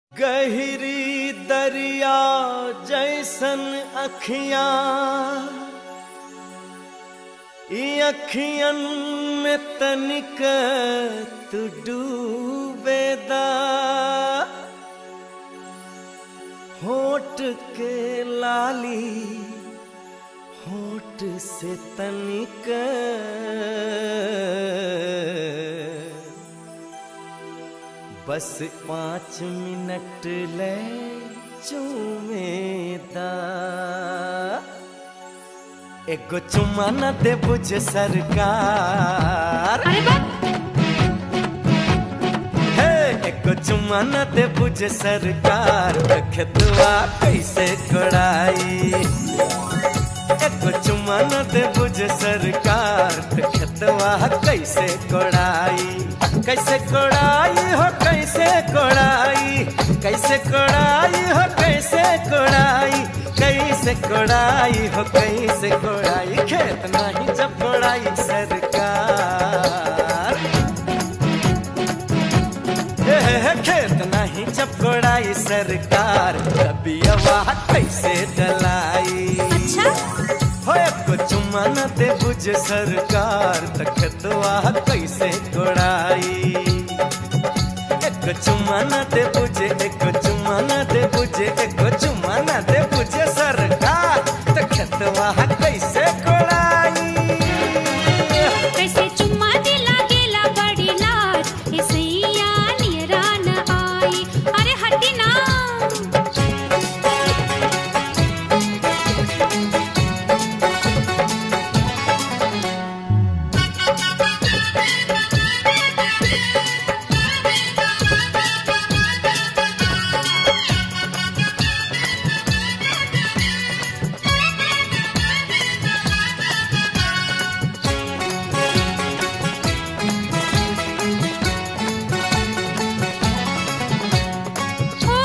गहरी दरिया जैसन अखियां ई अखियन में तनिक तू डूबेदा होठ के लाली होठ से तनिक बस पाँच मिनट ले चूमेदा एगो चुम्मा न दे बुझ सरकार अरे बा हे एगो चुम्मा न दे बुझ सरकार खेतवा कैसे कोड़ाई एगो चुम्मा न दे बुझ सरकार खेतवा कैसे कोड़ाई कैसे कोड़ाई हो कैसे कोड़ाई कैसे कोड़ाई हो कैसे कोड़ाई कैसे कोड़ाई हो कैसे कोड़ाई खेत नहीं जब कोड़ाई सरकार हे, हे, हे, खेत नहीं जब कोड़ाई सरकार कभी आवाज कैसे डलाई अच्छा हो एको चुम्मा न दे बुझ सरकार तखतवा कैसे कोड़ाई एको चुम्मा न दे बुझे एको चुम्मा न दे बुझे एको चुम्मा न दे बुझे सरकार तखतवा कैसे कोड़ाई कैसे चुम्मा दिला गेला बड़ी लाज ए सैया निरान आई अरे हटी ना ओ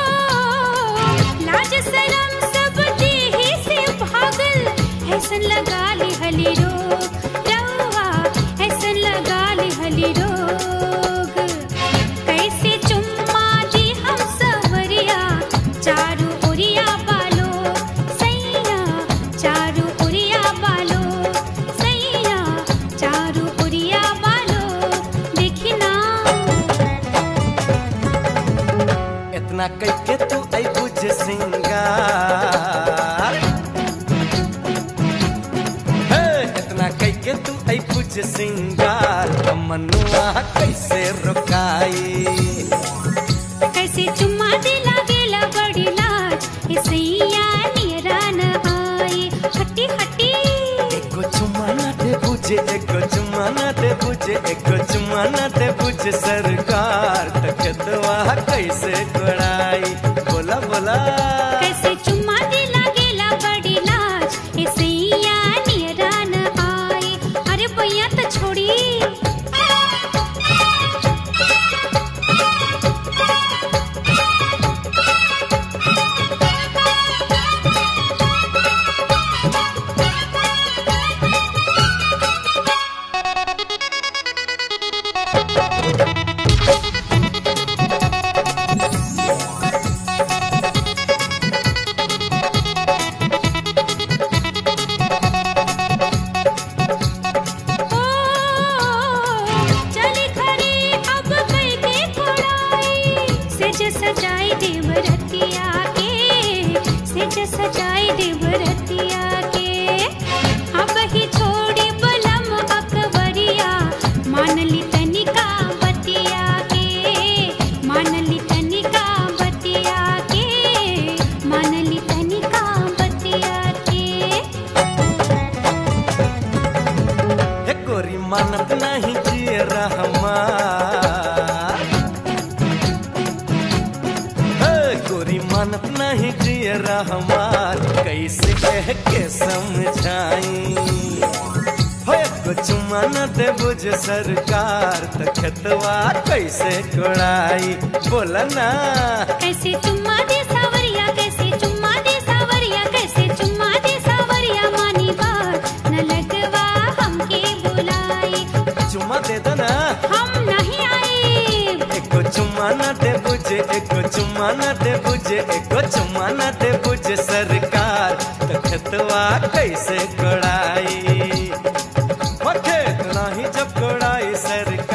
लाज शरम सब देहि से भागल ऐसन लगा ली हली रोग रवा ऐसन लगा ली हली रोग कैसे चुम्मा दी हम सवरिया चारू ओरिया बालो सैया चारू ओरिया बालो सैया चारू ओरिया बालो देखी ना इतना कैके तू आई बुझ सिंगार हे, इतना कैके तू आई बुझ सिंगार मनुआ कैसे रुकाई कैसे चुम्मा दिला गेला बड़ी लाज ए सैया निरान आई हटी हटी एको चुम्मा न दे बुझे एको चुम्मा न दे बुझे एको चुम्मा न दे बुझे सरकार तकदवा कैसे कोड़ाई बोला बोला कैसे चुम्मा दिला गेला बड़ी लाज ए सैया निरान आई अरे भैया तो छोड़ी ओ चली खरी अब कई के कोड़ाई सेज सजाई देवरतिया के सेज सजाई देवरतिया के अब ही छोड़ी बलम अकबरिया मान ली तनिका बतिया के मान ली तनिका बतिया के मान ली तनिका बतिया के हे गोरी मानत नहीं जिए रहमान हे गोरी मानत नहीं जिए रहमान कैसे कह के समझाई हो एको चुम्मा न दे बुझ सरकार तखतवा कैसे कोड़ाई बोला ना कैसे चुम्मा दे सावरिया कैसे चुम्मा दे सावरिया कैसे चुम्मा दे सावरिया मानी बात न लगवा हमके बुलाई चुम्मा दे दो ना हम नहीं आए एको चुम्मा चुम्मा न दे बुझे एको चुम्मा न दे बुझे एको चुम्मा न दे बुझे सरकार त खेतवा कैसे कोड़ाई हो खेत नाही जब कोड़ाई सरकार